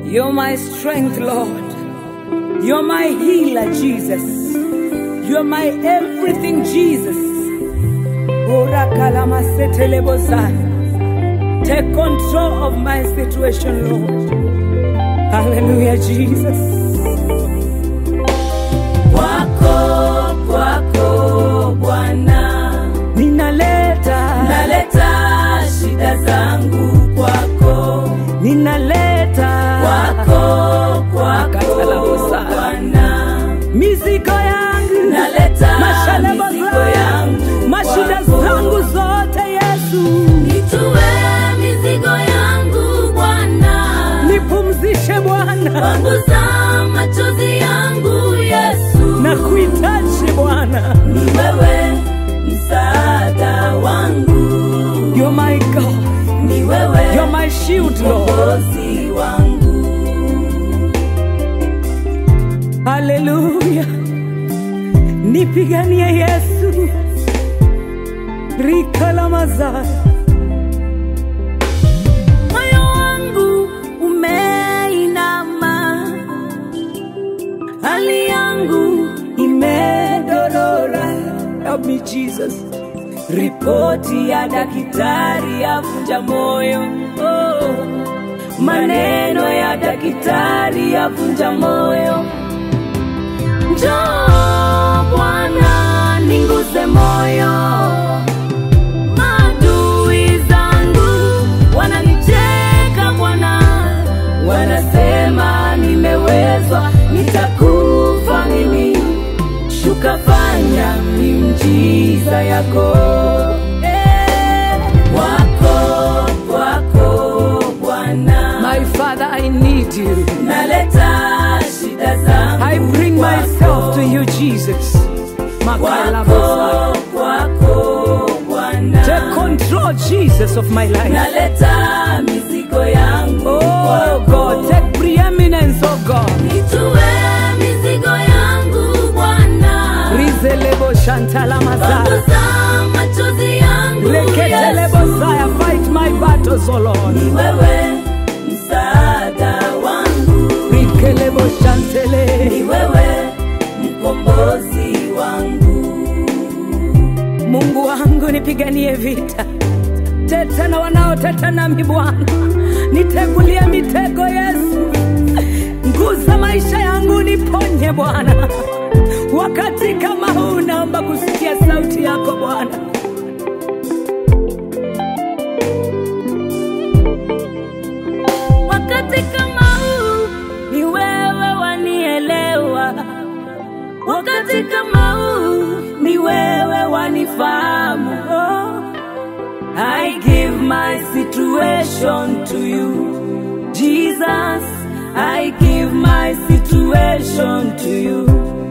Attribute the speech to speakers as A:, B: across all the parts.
A: You're my strength, Lord. You're my healer, Jesus. You're my everything, Jesus. Ora kalama setele bozai. Take control of my situation, Lord. Hallelujah, Jesus.
B: Kwako, kwako Bwana,
A: Ninaleta,
B: naleta shida zangu kwako,
A: ninaleta
B: kwako, kwako
A: Katalabosa.
B: Bwana,
A: mizigo yangu,
B: naleta
A: mashalaba
B: mizigo
A: zangu,
B: yangu
A: mashida
B: kwako.
A: zangu zote, Yesu.
B: Nitue mizigo yangu Bwana,
A: Nipumzishe Bwana,
B: panguza machozi yangu Yesu,
A: na kuhitaji Bwana.
B: ni wewe msaada wangu,
A: You're my God,
B: ni wewe
A: you're my shield, Lord.
B: mwokozi wangu.
A: Haleluya, nipiganie Yesu, rika la mazao
B: Moyo wangu umeinama, hali yangu
A: imedorora. Help me Jesus.
B: ripoti ya daktari yavunja moyo oh. maneno ya daktari yavunja moyo njoo bwana ninguze moyo maadui zangu wananicheka bwana wanasema nimewezwa nitakufa mimi shuka fanya miujiza yako Eh, wako wako bwana
A: My Father, I need you.
B: naleta shida zangu
A: I bring
B: kwako.
A: myself to you, Jesus. Makala mazao.
B: wako wako bwana
A: Take control, Jesus, of my life.
B: naleta mizigo yangu
A: Oh
B: kwako.
A: God, take preeminence, oh God.
B: nitue mizigo yangu bwana
A: Rizelebo shantala mazaya.
B: Panguza machozi yangu
A: Reketelebo
B: Yesu.
A: zaya. Fight my battles, oh Lord.
B: ni wewe msaada wangu
A: Rikelebo
B: ni
A: shantele.
B: wewe mkombozi wangu
A: Mungu wangu nipiganie vita. Teta na wanaoteta nami Bwana. Nitegulie mitego Yesu. Nguza maisha yangu niponye Bwana. Wakati kama huu naomba kusikia sauti yako Bwana.
B: wakati kama huu ni wewe wanielewa wakati kama huu ni wewe wanifahamu oh. I give my situation to you Jesus I give my situation to you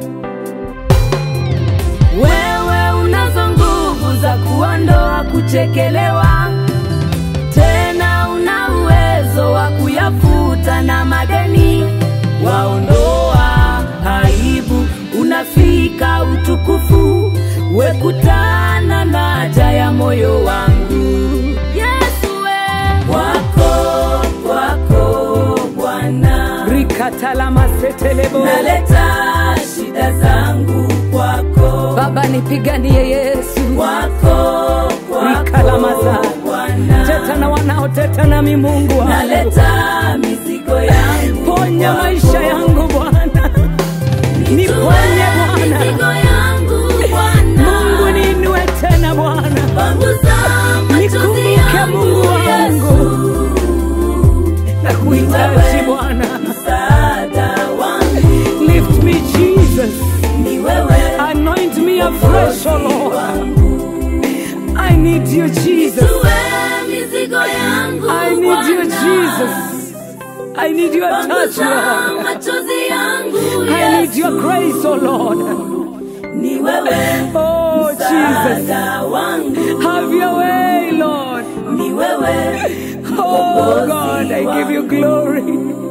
B: wewe unazo nguvu za kuondoa kuchekelewa tena una uwezo wa kuyafuta na madeni waondoa aibu unafika utukufu wekutana na haja ya moyo wangu yesu we wako wako bwana
A: Rikatala masetelebo.
B: naleta shida zangu kwako
A: Baba nipiganie Yesu.
B: kwako
A: Rikalamaza.
B: kwako bwana
A: Teta na wanaoteta nami Mungu wangu.
B: naleta mizigo yangu
A: Ponya
B: kwako.
A: maisha yangu Bwana. Niponye
B: Nitue mizigo
A: Bwana.
B: yangu Bwana.
A: Mungu niinue tena Bwana.
B: Panguza machozi
A: Nikumbuke
B: yangu,
A: Mungu wangu.
B: Yesu.
A: Na kuhitaji Bwana.
B: Msaada wangu
A: Lift me Jesus.
B: ni wewe
A: Anoint me afresh, oh Lord.
B: wangu.
A: I need you Jesus.
B: Nitue mizigo yangu
A: I need you
B: Bwana.
A: Jesus. I need your touch,
B: Panguza
A: Lord.
B: machozi yangu
A: I need your
B: Yesu.
A: grace, oh Lord.
B: ni wewe
A: Oh Jesus.
B: msaada wangu
A: Have your way, Lord.
B: ni wewe
A: Oh God, I give you glory.